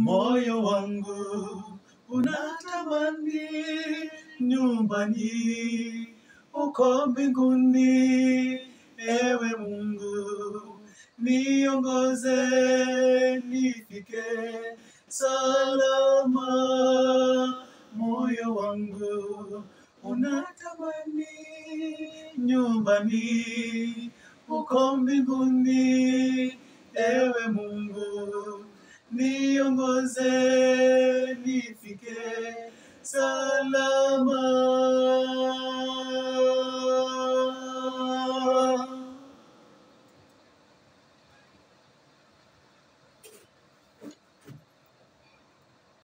moyo wangu unatamani nyumbani uko mbinguni. Ewe Mungu, niongoze nifike salama. Moyo wangu unatamani nyumbani uko mbinguni. Ewe Mungu, niongoze nifike salama.